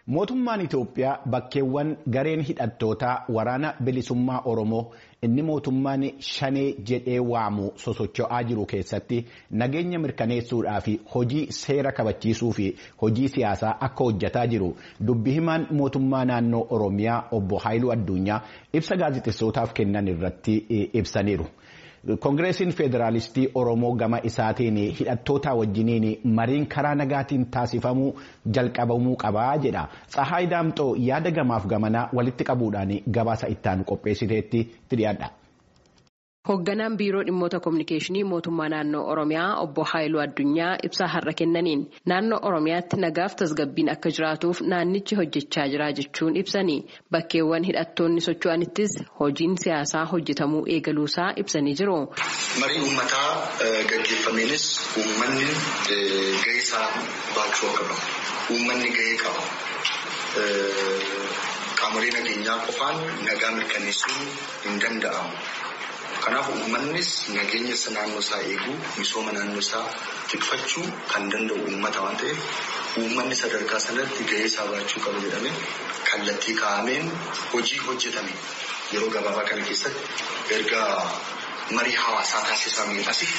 Mootummaan Itoophiyaa bakkeewwan gareen hidhattootaa waraana bilisummaa Oromoo inni mootummaan shanee jedhee waamu sosocho'aa jiru keessatti nageenya mirkaneessuudhaa fi hojii seera kabachiisuu fi hojii siyaasaa akka hojjetaa jiru dubbi himaan mootummaa naannoo Oromiyaa obbo Haayiluu Addunyaa ibsa gaazexessootaaf kennan irratti ibsaniiru. Koongireesiin Federaalistii Oromoo gama isaatiin hidhattoota wajjiniin mariin karaa nagaatiin taasifamuu jalqabamuu qabaa jedha. Tsahaay Daamxoo yaada gamaaf gamanaa walitti qabuudhaan gabaasa ittaanu qopheessiteetti dhiyaadha. Hoogganaan biiroo dhimmoota kominikeeshinii mootummaa naannoo Oromiyaa obbo Haayiluu Addunyaa ibsaa har'a kennaniin naannoo Oromiyaatti nagaaf tasgabbiin akka jiraatuuf naannichi hojjechaa jira jechuun ibsanii bakkeewwan hidhattoonni socho'anittis hojiin siyaasaa hojjetamuu eegaluusaa ibsanii jiru. Marii uummataa gaggeeffameenis uummanni gahee isaa baachuu qaba. Uummanni gahee qaba. Qaamolee nageenyaa qofaan nagaa mirkaneessuun hin danda'amu. Kanaaf uummannis nageenya naannoo isaa eeguu misooma naannoo isaa tikfachuu kan danda'u uummata waan ta'eef uummanni sadarkaa sanatti gahee isaa baachuu qaba jedhamee kallattii kaa'ameen hojii hojjetame yeroo gabaabaa kana keessatti erga marii hawaasaa taasifameen asii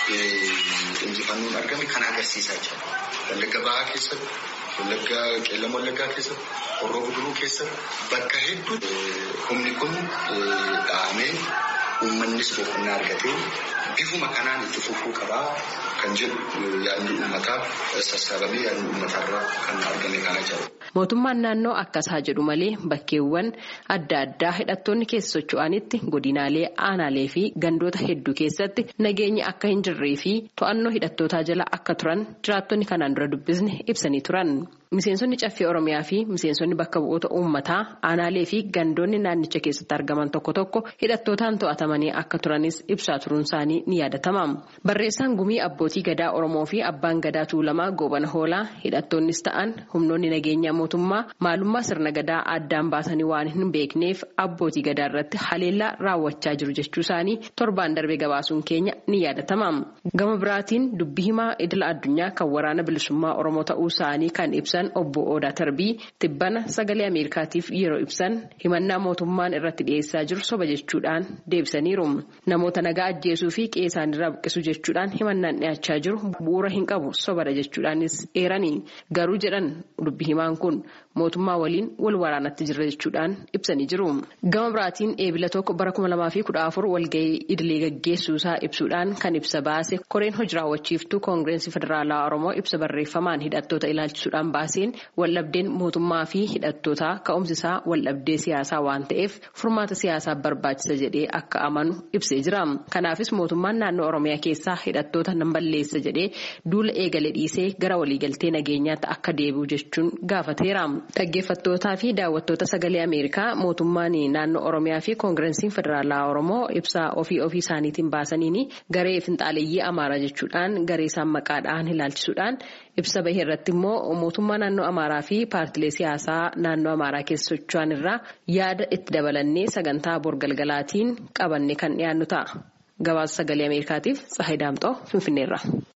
injifannoon argame kan agarsiisaa jira. Wallagga bahaa keessatti, wallagga qeellama wallaggaa keessatti, horroo guduruu keessatti bakka hedduutti humni kun dhahamee uummannis boqonnaa argatee bifuma kanaan itti fufuu qabaa kan jedhu yaadni uummataa sassaabamee yaadni uummataarraa kan argame kana jedhu. Mootummaan naannoo akkasaa jedhu malee bakkeewwan adda addaa hidhattoonni keessa socho'anitti godinaalee aanaalee fi gandoota hedduu keessatti nageenyi akka hin jirree fi to'annoo hidhattootaa jala akka turan jiraattonni kanaan dura dubbisne ibsanii turan. Miseensonni caffee Oromiyaa fi miseensonni bakka bu'oota uummataa aanaalee fi gandoonni naannicha keessatti argaman tokko tokko hidhattootaan to'atamanii akka turanis ibsaa turuun isaanii ni yaadatama. Barreessaan gumii abbootii gadaa Oromoo fi abbaan gadaa Tuulamaa Goobana Hoolaa hidhattoonnis ta'an humnoonni nageenyaa mootummaa maalummaa sirna gadaa addaan baasanii waan hin beekneef abbootii gadaa irratti haleellaa raawwachaa jiru jechuu isaanii torbaan darbee gabaasuun keenya ni yaadatama. Gama biraatiin dubbi himaa idila addunyaa kan waraana bilisummaa Oromoo ta'uu isaanii kan ibsan. obbo Odaa Tarbii tibbana sagalee Ameerikaatiif yeroo ibsan himannaa mootummaan irratti dhiyeessaa jiru soba jechuudhaan deebisaniiru. Namoota nagaa ajjeesuu fi qe'ee isaaniirraa buqqisuu jechuudhaan himannaan dhiyaachaa jiru bu'uura hin qabu sobadha jechuudhaanis eeranii garuu jedhan dubbi himaan kun mootummaa waliin wal waraanatti jirra jechuudhaan ibsanii jiru. Gama biraatiin eebila tokko bara kuma lamaa fi kudha afur walgahii idilee gaggeessuusaa ibsuudhaan kan ibsa baase koreen hojii raawwachiiftuu koongireensii federaalaa Oromoo ibsa barreeffamaan hidhattoota ilaalchisuudhaan baaseen waldhabdeen mootummaa fi hidhattootaa ka'umsisaa waldhabdee siyaasaa waan ta'eef furmaata siyaasaa barbaachisa jedhee akka amanu ibsee jira. Kanaafis mootummaan naannoo Oromiyaa keessaa hidhattoota nan balleessa jedhee duula eegale dhiisee gara waliigaltee nageenyaatti akka deebi'u jechuun gaafateera. Dhaggeeffattootaa fi daawwattoota sagalee Ameerikaa mootummaan naannoo Oromiyaa fi koongirensiin federaalaa Oromoo ibsaa ofii ofii isaaniitiin baasaniin garee finxaaleeyyii Amaaraa jechuudhaan garee isaan maqaadhaan ilaalchisuudhaan ibsa bahee irratti immoo mootummaa naannoo Amaaraa fi paartilee siyaasaa naannoo Amaaraa keessa socho'an irraa yaada itti dabalannee sagantaa borgalgalaatiin qabanne kan dhiyaannu ta'a. Gabaasa sagalee Ameerikaatiif Tsahayi Daamxoo Finfinneerra.